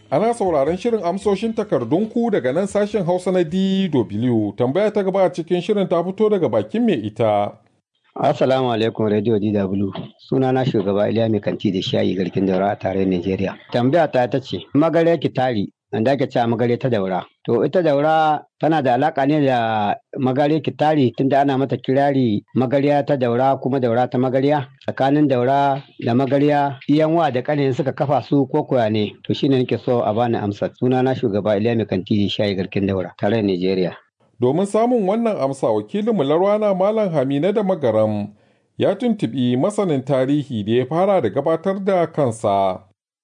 Ana sauraron shirin amsoshin takardunku daga nan sashen Hausa na DW. Tambaya ta gaba a cikin shirin ta fito daga bakin mai ita. Assalamu alaikum Radio DW. Suna na shugaba Iliya mai kanti da shayi garkin daura a tarayyar Najeriya. Tambaya ta ta ce, magare ki tari, da ake cewa magare ta daura. To ita daura tana da alaka ne da magare ki tari tunda ana mata kirari magariya ta daura kuma daura ta magariya. Tsakanin daura da magariya iyan wa da kanin suka kafa su ko koya ne. To shine nake so a bani amsa. Suna na shugaba Iliya mai kanti da shayi garkin daura tarayyar Najeriya. Domin samun wannan amsa wakilinmu Larwana Malam Hamina da Magaram ya tuntuɓi masanin tarihi da ya fara da gabatar da kansa.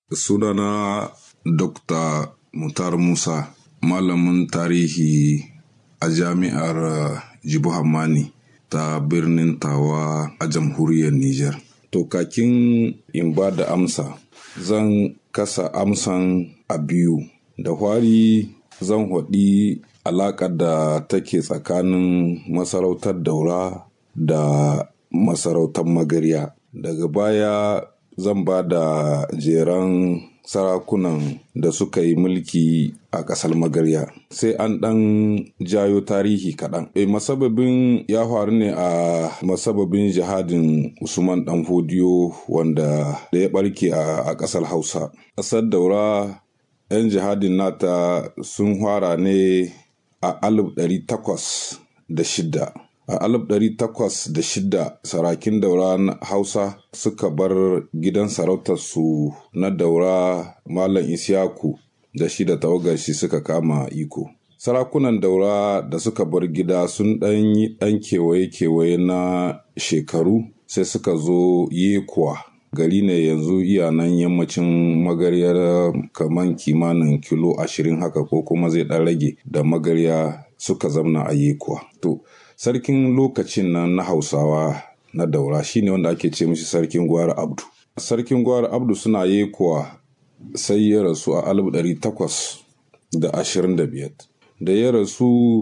Sunana Dr. Mutar Musa, malamin tarihi a jami'ar Jibu Hammani ta birnin Tawa a jamhuriyar Nijar. To kakin in ba da amsa, zan kasa amsan a biyu. Da hwari zan haɗi alaƙar da take tsakanin masarautar daura da masarautar magarya daga baya zan ba da jeran sarakunan da suka yi mulki a ƙasar magarya sai an ɗan jayo tarihi kaɗan e masababin ya faru ne a masababin jihadin usman ɗan fodiyo wanda da ya ɓarke a ƙasar hausa ƙasar daura 'yan jihadin nata sun fara ne a alif ɗari takwas da shida a alif ɗari takwas da shida sarakin daura na hausa suka bar gidan sarautarsu na daura malam isyaku da shi da tawagar shi suka kama iko sarakunan daura da suka bar gida sun ɗan yi ɗan kewaye-kewaye na shekaru sai suka zo yekuwa gari ne yanzu iya nan yammacin magaryar kaman kimanin kilo ashirin haka ko kuma zai ɗan rage da magarya suka zamna a yekuwa to sarkin lokacin nan na hausawa na daura shine wanda ake ce mishi sarkin gwara abdu sarkin gwara abdu suna yekuwa sai ya rasu a alif ɗari takwas da ashirin da biyar da ya rasu